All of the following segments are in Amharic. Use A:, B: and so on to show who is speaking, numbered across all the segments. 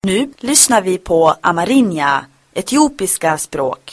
A: Nu lyssnar vi på amerinja, etiopiska språk.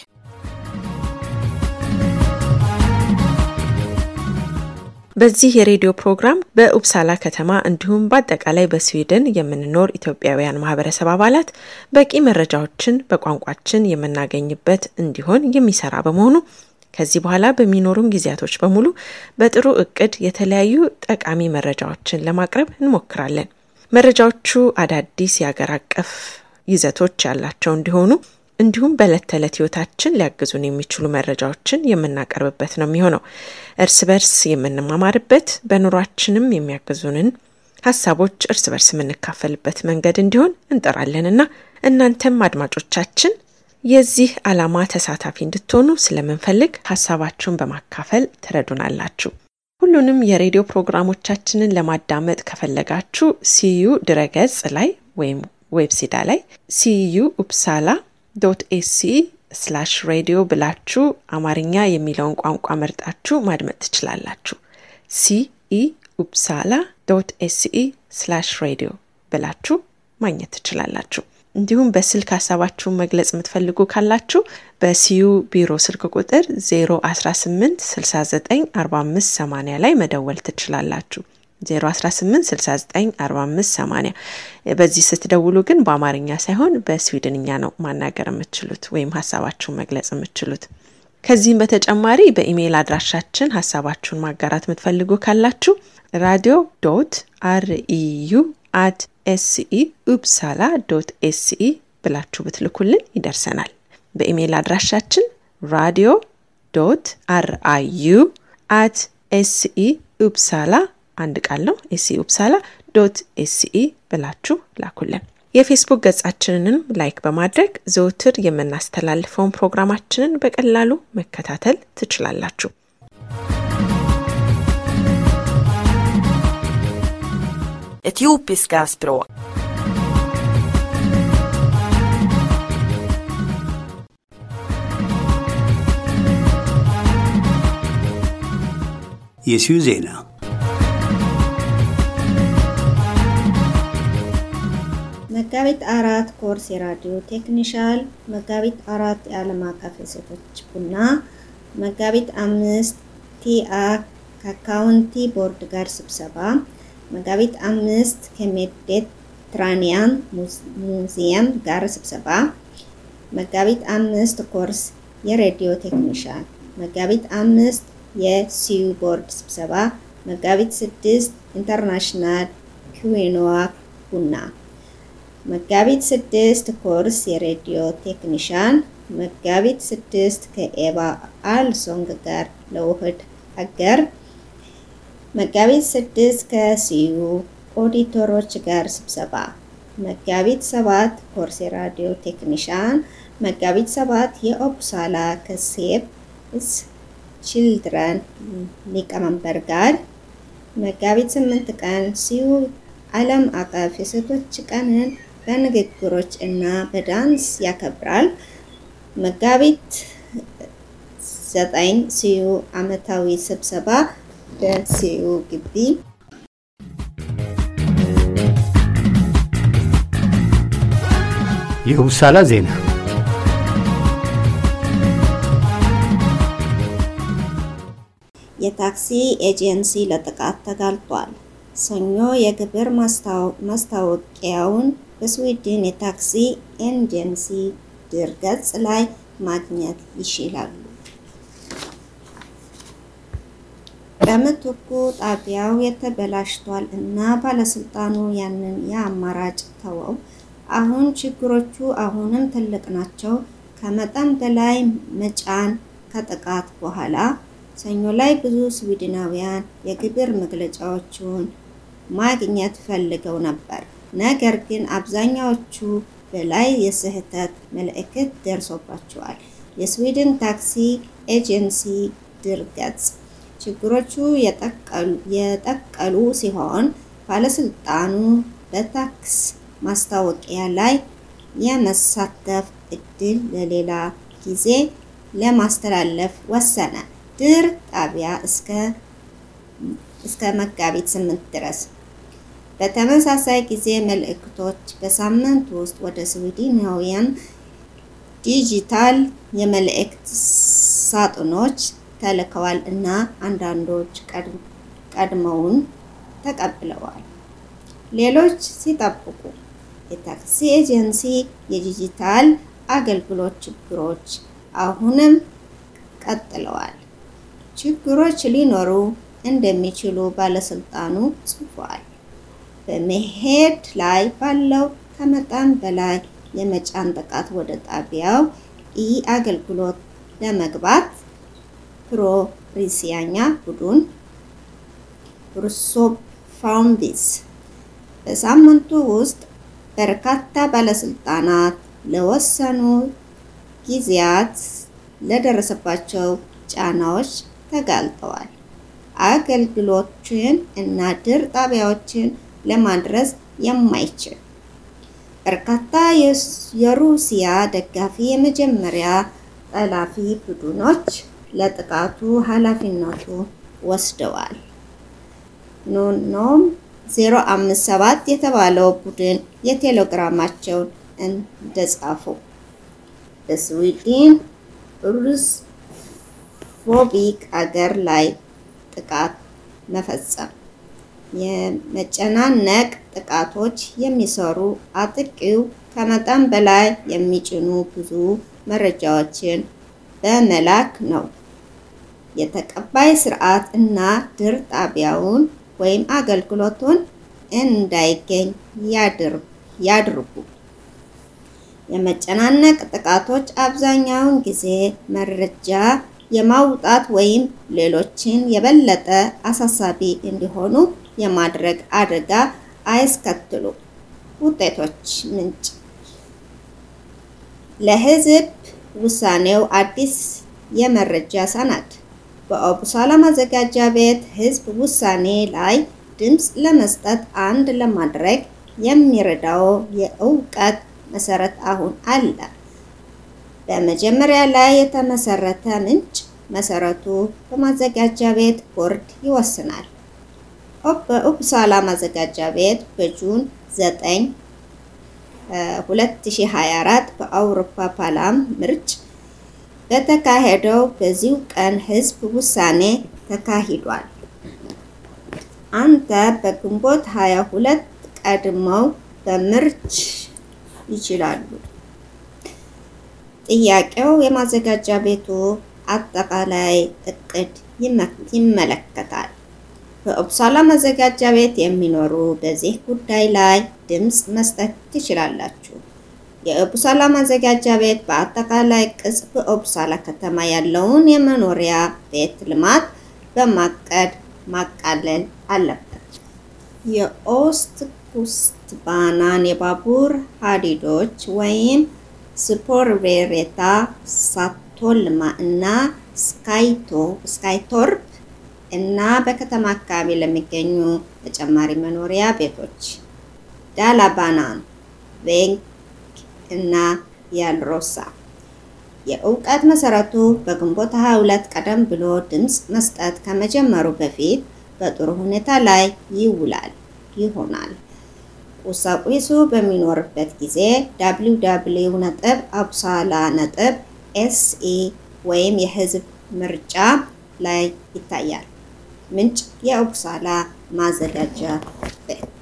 B: በዚህ የሬዲዮ ፕሮግራም በኡፕሳላ ከተማ እንዲሁም በአጠቃላይ በስዊድን የምንኖር ኢትዮጵያውያን ማህበረሰብ አባላት በቂ መረጃዎችን በቋንቋችን የምናገኝበት እንዲሆን የሚሰራ በመሆኑ ከዚህ በኋላ በሚኖሩን ጊዜያቶች በሙሉ በጥሩ እቅድ የተለያዩ ጠቃሚ መረጃዎችን ለማቅረብ እንሞክራለን። መረጃዎቹ አዳዲስ የአገር አቀፍ ይዘቶች ያላቸው እንዲሆኑ እንዲሁም በዕለት ተዕለት ህይወታችን ሊያግዙን የሚችሉ መረጃዎችን የምናቀርብበት ነው የሚሆነው። እርስ በርስ የምንማማርበት በኑሯችንም የሚያግዙንን ሀሳቦች እርስ በርስ የምንካፈልበት መንገድ እንዲሆን እንጠራለንና እናንተም አድማጮቻችን የዚህ ዓላማ ተሳታፊ እንድትሆኑ ስለምንፈልግ ሀሳባችሁን በማካፈል ትረዱናላችሁ። ሁሉንም የሬዲዮ ፕሮግራሞቻችንን ለማዳመጥ ከፈለጋችሁ ሲዩ ድረገጽ ላይ ወይም ዌብሲዳ ላይ ሲዩ ኡፕሳላ ዶት ኤሲ ስላሽ ሬዲዮ ብላችሁ አማርኛ የሚለውን ቋንቋ መርጣችሁ ማድመጥ ትችላላችሁ። ሲኢ ኡፕሳላ ዶት ኤሲኢ ስላሽ ሬዲዮ ብላችሁ ማግኘት ትችላላችሁ። እንዲሁም በስልክ ሀሳባችሁን መግለጽ የምትፈልጉ ካላችሁ በሲዩ ቢሮ ስልክ ቁጥር 018 69 45 80 ላይ መደወል ትችላላችሁ። 018694580 በዚህ ስትደውሉ ግን በአማርኛ ሳይሆን በስዊድንኛ ነው ማናገር የምትችሉት ወይም ሀሳባችሁን መግለጽ የምትችሉት። ከዚህም በተጨማሪ በኢሜይል አድራሻችን ሀሳባችሁን ማጋራት የምትፈልጉ ካላችሁ ራዲዮ ዶት አርኢዩ አት ኤስኢ ኡፕሳላ ዶት ኤስኢ ብላችሁ ብትልኩልን ይደርሰናል። በኢሜይል አድራሻችን ራዲዮ ዶት አርአዩ አት ኤስኢ ኡፕሳላ አንድ ቃል ነው። ኤስኢ ኡፕሳላ ዶት ኤስኢ ብላችሁ ላኩልን። የፌስቡክ ገጻችንንም ላይክ በማድረግ ዘውትር የምናስተላልፈውን ፕሮግራማችንን በቀላሉ መከታተል ትችላላችሁ።
A: Etiopiska språk.
C: የሲዩ ዜና
D: መጋቢት አራት ኮርስ የራዲዮ ቴክኒሻል፣ መጋቢት አራት የዓለም አቀፍ የሴቶች ቡና፣ መጋቢት አምስት ቲአ ከካውንቲ ቦርድ ጋር ስብሰባ፣ መጋቢት አምስት ከሜዲትራኒያን ሙዚየም ጋር ስብሰባ፣ መጋቢት አምስት ኮርስ የሬዲዮ ቴክኒሻል፣ መጋቢት አምስት የሲዩ ቦርድ ስብሰባ፣ መጋቢት ስድስት ኢንተርናሽናል ኩዊኖዋ ቡና መጋቢት ስድስት ኮርስ የሬዲዮ ቴክኒሻን፣ መጋቢት ስድስት ከኤባ አልሶንግ ጋር ለውህድ ሀገር፣ መጋቢት ስድስት ከሲዩ ኦዲተሮች ጋር ስብሰባ፣ መጋቢት ሰባት ኮርስ የራዲዮ ቴክኒሻን፣ መጋቢት ሰባት የኦፕሳላ ከሴፕ ችልድረን ሊቀመንበር ጋር፣ መጋቢት ስምንት ቀን ሲዩ ዓለም አቀፍ የሴቶች ቀንን በንግግሮች እና በዳንስ ያከብራል። መጋቢት ዘጠኝ ሲዩ ዓመታዊ ስብሰባ በሲዩ ግቢ
C: የኡፕሳላ ዜና
D: የታክሲ ኤጀንሲ ለጥቃት ተጋልጧል። ሰኞ የግብር ማስታወቂያውን በስዊድን የታክሲ ኤጀንሲ ድረገጽ ላይ ማግኘት ይችላሉ። በምትኩ ጣቢያው የተበላሽቷል እና ባለስልጣኑ ያንን የአማራጭ ተወው። አሁን ችግሮቹ አሁንም ትልቅ ናቸው። ከመጠን በላይ መጫን ከጥቃት በኋላ ሰኞ ላይ ብዙ ስዊድናውያን የግብር መግለጫዎቹን ማግኘት ፈልገው ነበር። ነገር ግን አብዛኛዎቹ በላይ የስህተት ምልክት ደርሶባቸዋል። የስዊድን ታክሲ ኤጀንሲ ድረገጽ ችግሮቹ የጠቀሉ ሲሆን ባለስልጣኑ በታክስ ማስታወቂያ ላይ የመሳተፍ እድል ለሌላ ጊዜ ለማስተላለፍ ወሰነ። ድር ጣቢያ እስከ መጋቢት ስምንት ድረስ በተመሳሳይ ጊዜ መልእክቶች በሳምንት ውስጥ ወደ ስዊድናውያን ዲጂታል የመልእክት ሳጥኖች ተልከዋል እና አንዳንዶች ቀድመውን ተቀብለዋል፣ ሌሎች ሲጠብቁ። የታክሲ ኤጀንሲ የዲጂታል አገልግሎት ችግሮች አሁንም ቀጥለዋል። ችግሮች ሊኖሩ እንደሚችሉ ባለስልጣኑ ጽፏል። በመሄድ ላይ ባለው ከመጠን በላይ የመጫን ጥቃት ወደ ጣቢያው ኢ አገልግሎት ለመግባት ፕሮ-ሩሲያኛ ቡድን ሩሶቭ ፋውንዲስ በሳምንቱ ውስጥ በርካታ ባለስልጣናት ለወሰኑ ጊዜያት ለደረሰባቸው ጫናዎች ተጋልጠዋል። አገልግሎችን እና ድር ጣቢያዎችን ለማድረስ የማይችል በርካታ የሩሲያ ደጋፊ የመጀመሪያ ጠላፊ ቡድኖች ለጥቃቱ ኃላፊነቱ ወስደዋል። ኖኖም 057 የተባለው ቡድን የቴሌግራማቸውን እንደጻፉ በስዊድን ሩስ ፎቢክ አገር ላይ ጥቃት መፈጸም የመጨናነቅ ጥቃቶች የሚሰሩ አጥቂው ከመጠን በላይ የሚጭኑ ብዙ መረጃዎችን በመላክ ነው። የተቀባይ ስርዓት እና ድር ጣቢያውን ወይም አገልግሎቱን እንዳይገኝ ያድርጉ። የመጨናነቅ ጥቃቶች አብዛኛውን ጊዜ መረጃ የማውጣት ወይም ሌሎችን የበለጠ አሳሳቢ እንዲሆኑ የማድረግ አደጋ አያስከትሉም። ውጤቶች ምንጭ ለህዝብ ውሳኔው አዲስ የመረጃ ሰነድ በኦቡሳላ ማዘጋጃ ቤት ህዝብ ውሳኔ ላይ ድምፅ ለመስጠት አንድ ለማድረግ የሚረዳው የእውቀት መሰረት አሁን አለ። በመጀመሪያ ላይ የተመሰረተ ምንጭ መሰረቱ በማዘጋጃ ቤት ቦርድ ይወስናል። በኡፕሳላ ማዘጋጃ ቤት በጁን 9 2024 በአውሮፓ ፓርላማ ምርጭ በተካሄደው በዚሁ ቀን ህዝብ ውሳኔ ተካሂዷል። አንተ በግንቦት 22 ቀድመው በምርጭ ይችላሉ። ጥያቄው የማዘጋጃ ቤቱ አጠቃላይ እቅድ ይመለከታል። በኡፕሳላ ማዘጋጃ ቤት የሚኖሩ በዚህ ጉዳይ ላይ ድምፅ መስጠት ትችላላችሁ። የኡፕሳላ ማዘጋጃ ቤት በአጠቃላይ ቅጽ በኡፕሳላ ከተማ ያለውን የመኖሪያ ቤት ልማት በማቀድ ማቃለል አለበት። የኦስት ኩስት ባናን የባቡር ሀዲዶች ወይም ስፖርቬሬታ፣ ሳቶልማ እና ስካይቶርፕ እና በከተማ አካባቢ ለሚገኙ ተጨማሪ መኖሪያ ቤቶች ዳላባናን፣ ቬንክ እና ያልሮሳ የእውቀት መሰረቱ በግንቦት 22 ቀደም ብሎ ድምፅ መስጠት ከመጀመሩ በፊት በጥሩ ሁኔታ ላይ ይውላል ይሆናል። ቁሳቁሱ በሚኖርበት ጊዜ www ነጥብ አቡሳላ ነጥብ ኤስኢ ወይም የህዝብ ምርጫ ላይ ይታያል። ምንጭ የኡፕሳላ ማዘጋጃ ቤት።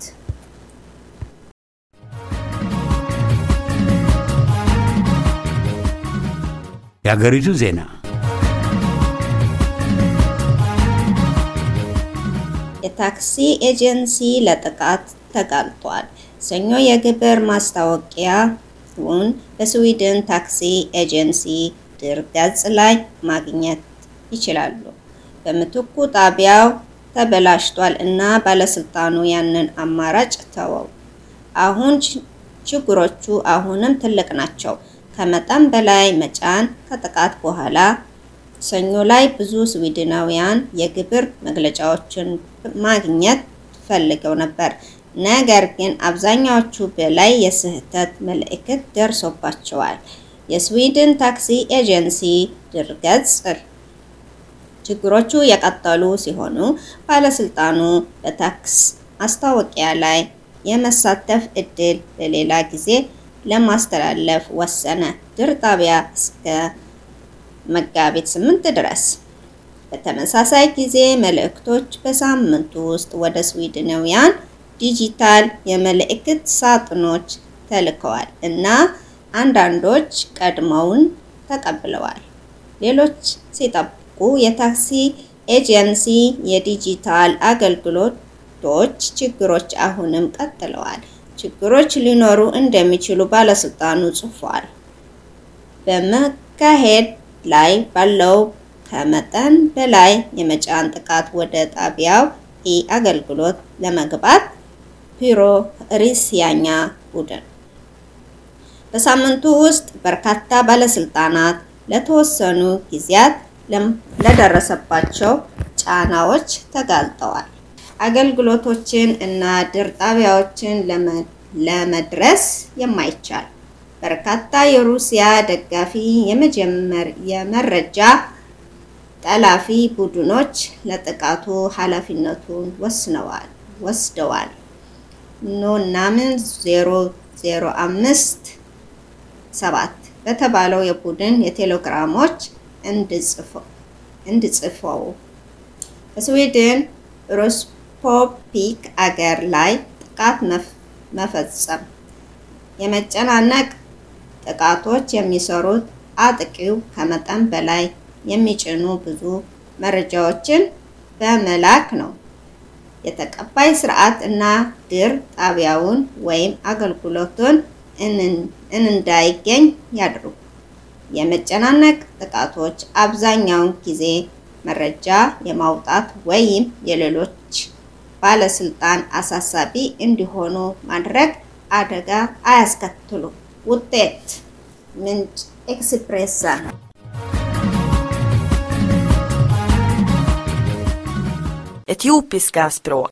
C: የሀገሪቱ ዜና
D: የታክሲ ኤጀንሲ ለጥቃት ተጋልጧል። ሰኞ የግብር ማስታወቂያውን በስዊድን ታክሲ ኤጀንሲ ድር ገጽ ላይ ማግኘት ይችላሉ። በምትኩ ጣቢያው ተበላሽቷል እና ባለስልጣኑ ያንን አማራጭ ተወው። አሁን ችግሮቹ አሁንም ትልቅ ናቸው። ከመጠን በላይ መጫን ከጥቃት በኋላ ሰኞ ላይ ብዙ ስዊድናውያን የግብር መግለጫዎችን ማግኘት ፈልገው ነበር። ነገር ግን አብዛኛዎቹ በላይ የስህተት መልእክት ደርሶባቸዋል። የስዊድን ታክሲ ኤጀንሲ ድረገጽ ችግሮቹ የቀጠሉ ሲሆኑ ባለስልጣኑ ማስታወቂያ ላይ የመሳተፍ እድል ለሌላ ጊዜ ለማስተላለፍ ወሰነ። ድር ጣቢያ እስከ መጋቢት 8 ድረስ። በተመሳሳይ ጊዜ መልእክቶች በሳምንቱ ውስጥ ወደ ስዊድናውያን ዲጂታል የመልእክት ሳጥኖች ተልከዋል እና አንዳንዶች ቀድመውን ተቀብለዋል። ሌሎች ሲጠብቁ የታክሲ ኤጀንሲ የዲጂታል አገልግሎቶች ችግሮች አሁንም ቀጥለዋል። ችግሮች ሊኖሩ እንደሚችሉ ባለስልጣኑ ጽፏል። በመካሄድ ላይ ባለው ከመጠን በላይ የመጫን ጥቃት ወደ ጣቢያው ኢ አገልግሎት ለመግባት ፒሮ ሪሲያኛ ቡድን በሳምንቱ ውስጥ በርካታ ባለስልጣናት ለተወሰኑ ጊዜያት ለደረሰባቸው ጫናዎች ተጋልጠዋል። አገልግሎቶችን እና ድር ጣቢያዎችን ለመድረስ የማይቻል በርካታ የሩሲያ ደጋፊ የመረጃ ጠላፊ ቡድኖች ለጥቃቱ ኃላፊነቱን ወስነዋል ወስደዋል። ኖናምን 005 7 በተባለው የቡድን የቴሌግራሞች እንድጽፈው በስዊድን ሮስፖፒክ አገር ላይ ጥቃት መፈጸም የመጨናነቅ ጥቃቶች የሚሰሩት አጥቂው ከመጠን በላይ የሚጭኑ ብዙ መረጃዎችን በመላክ ነው። የተቀባይ ስርዓት እና ድር ጣቢያውን ወይም አገልግሎቱን እንዳይገኝ ያድርጉ። የመጨናነቅ ጥቃቶች አብዛኛውን ጊዜ መረጃ የማውጣት ወይም የሌሎች ባለስልጣን አሳሳቢ እንዲሆኑ ማድረግ አደጋ አያስከትሉም። ውጤት ምንጭ ኤክስፕሬሳ
A: Etiopiska språk.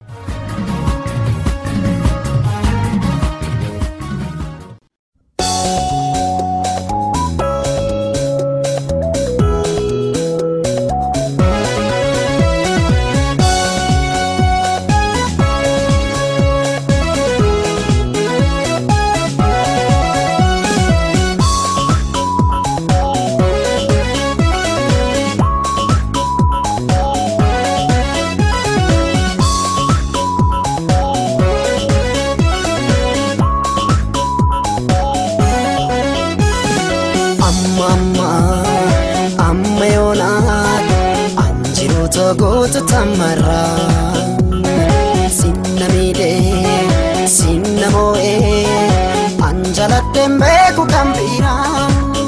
E: goota tamarraa sinna miidhee sinna moo'ee anjaladheen beeku kan biiraa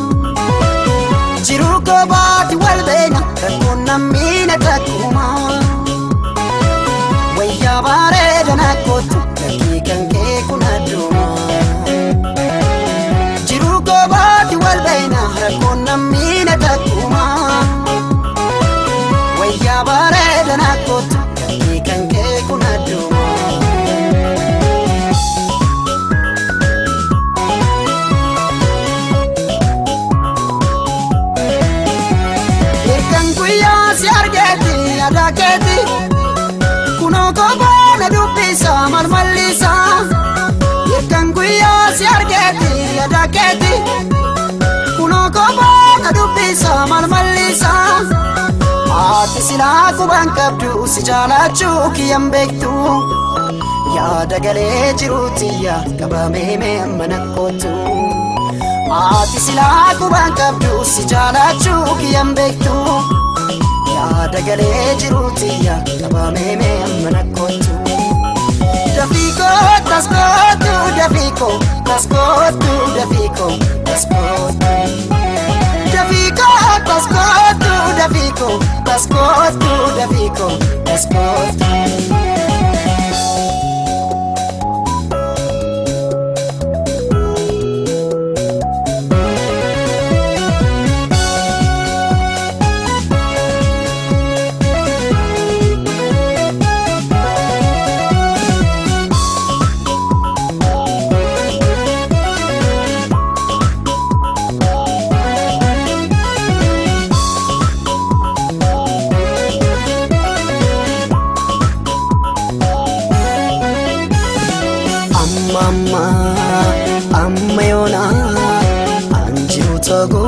E: jiruu goobaati wal beena rakkoon nammiina takkuma wayyaa bareedana kootu lakkii kan kee kun adduma jiruu goobaati wal beena rakkoon nammiina takkuma. wayyaa bareedana kootu lakkii kan kee kun adduma. Hirkan guyyaa si argeeti yaada keeti kunoo koboona dubbisa malmallisa. Hirkan guyyaa si argeeti yaada keeti kunoo koboona dubbisa malmallisa. Haati silaa quban qabdu si jaalachuu kiyyan beektu yaada galee jiruutiyya qabamee mee mana kootu. Haati silaa quban qabdu si jaalachuu kiyyan beektu yaada galee jiruutiyya qabamee mee mana kootu. Dafiiko taskootu dafiiko taskootu dafiiko taskootu. Dafiiko taskootu dafiiko taskootu dafiiko taskootu.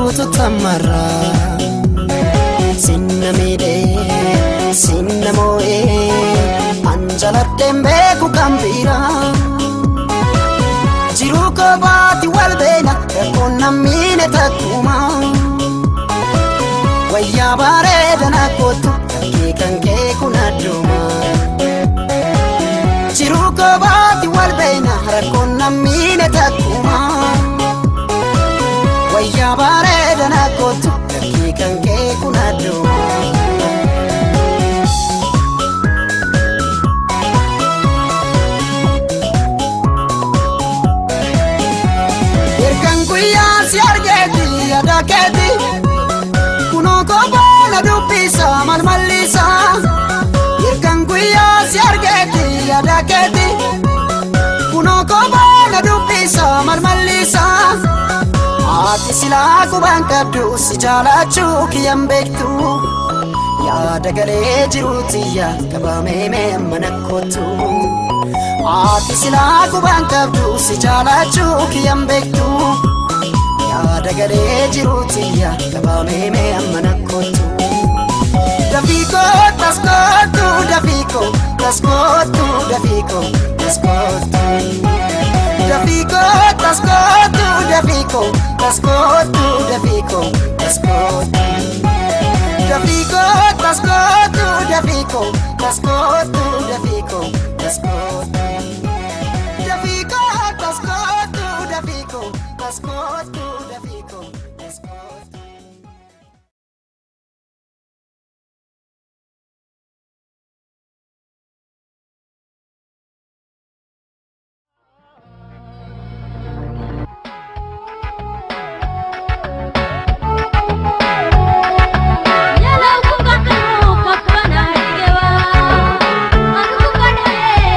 E: maaltu tammarra sinna miidhee sinna moo'ee anjaladheen beeku kan biraa jiruu kophaatti wal beena rakkoon nammiine takkuma wayyaa bareedana kootu kankee kankee kun adduma jiruu kophaatti wal beena rakkoon nammiine takkuma wayyaa bareedana kootu kankee kankee kun adduma. Ergan guyyaa si argeeti yaada keeti kunoo kophaana dubbisa malmallisa. Ergan guyyaa si argeeti yaada keeti kunoo kophaana dubbisa malmallisa. Haati silaa qubaan qabdu si jaalachuu kiyyan beektu. Yaada galee jiruuti yaa qabamee mee mana kootu. Haati silaa qubaan qabdu si jaalachuu kiyyan beektu. Yaada galee jiruuti yaa qabamee mee mana kootu. Dafiiko taskootu dafiiko taskootu dafiiko taskootu. Dafiiko taskootu dafiiko taskootu dafiiko taskootu. Dafiiko taskootu dafiiko taskootu dafiiko taskootu. Dafiiko taskootu dafiiko taskootu dafiiko taskootu.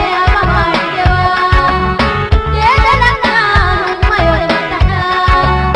F: Yeah.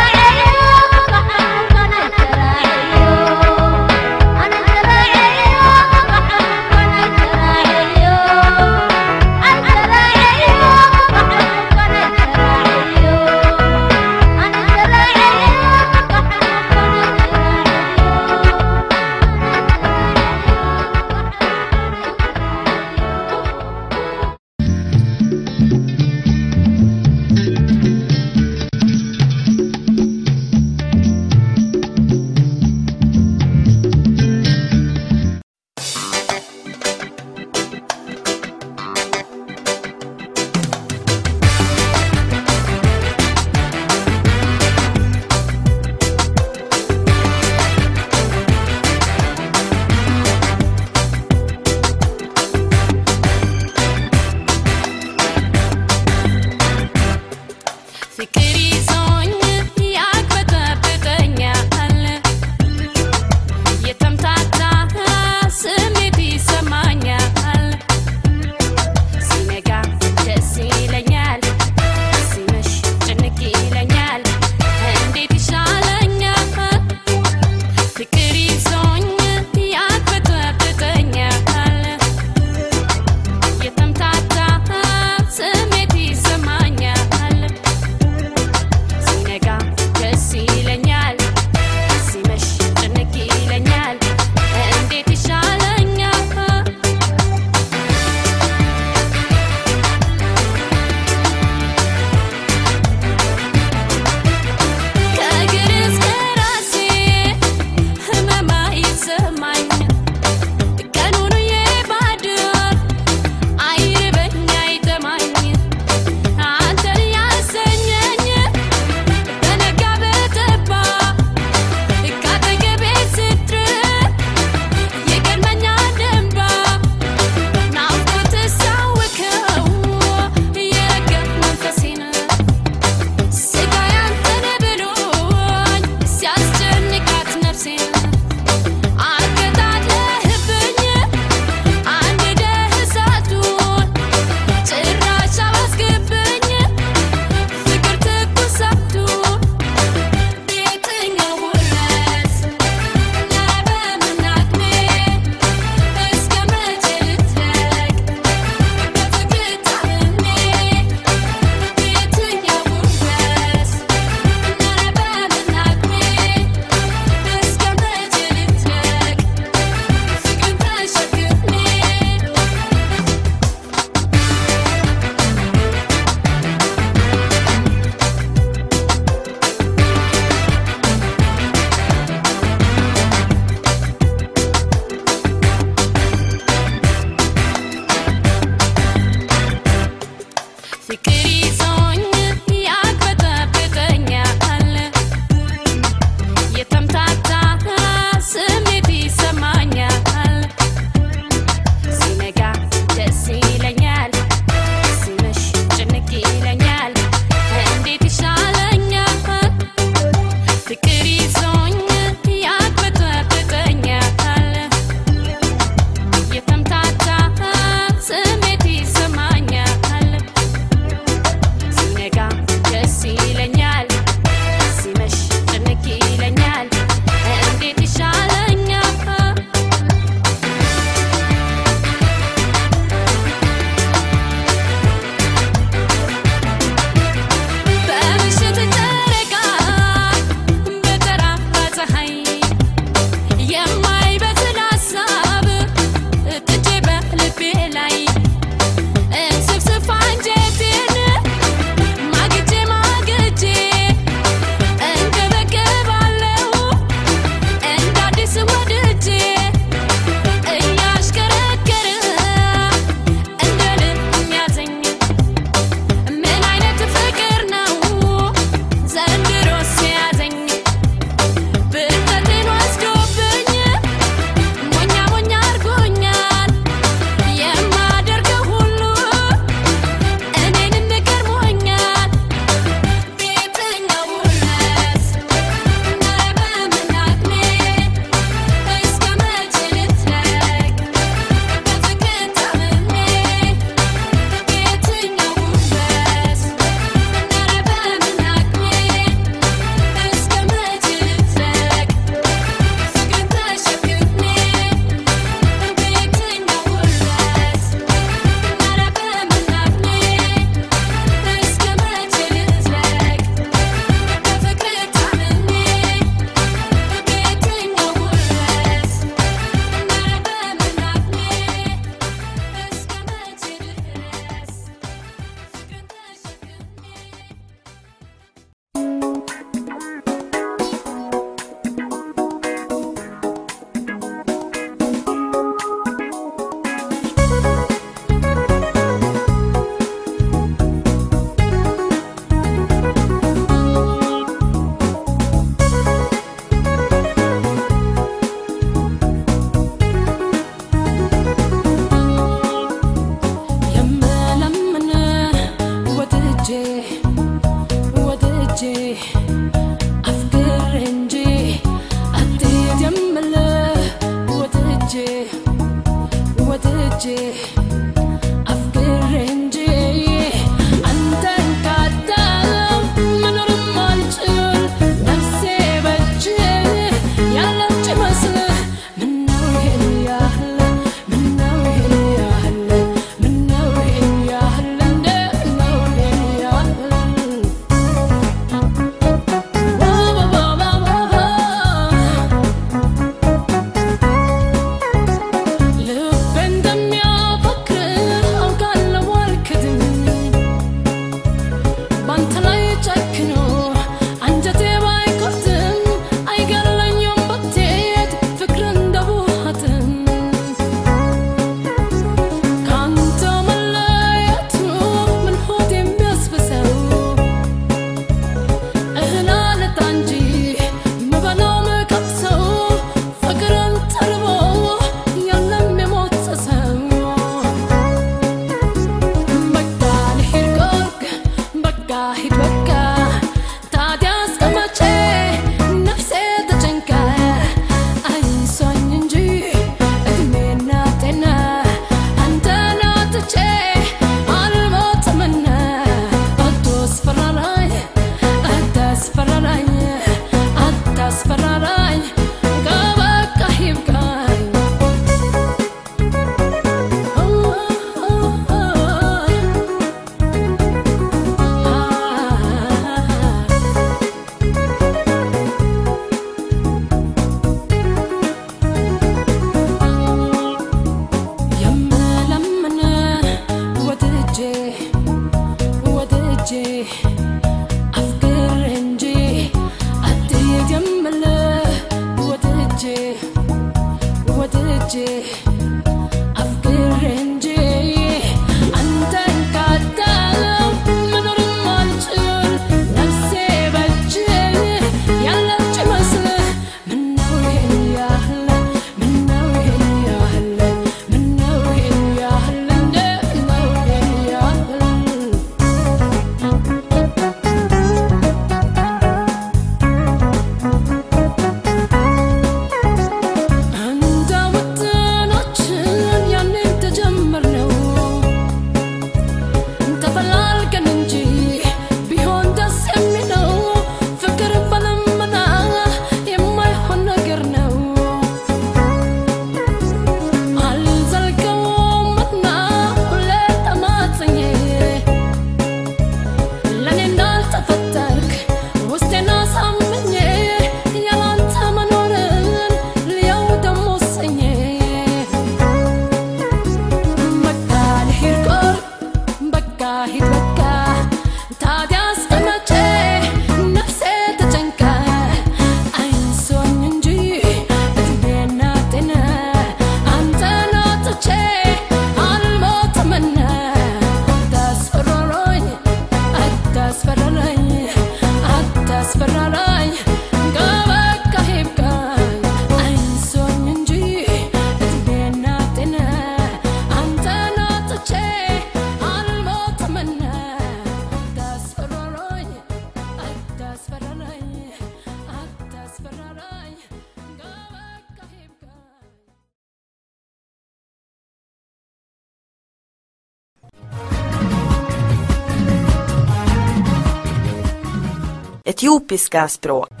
A: Etiopiska språk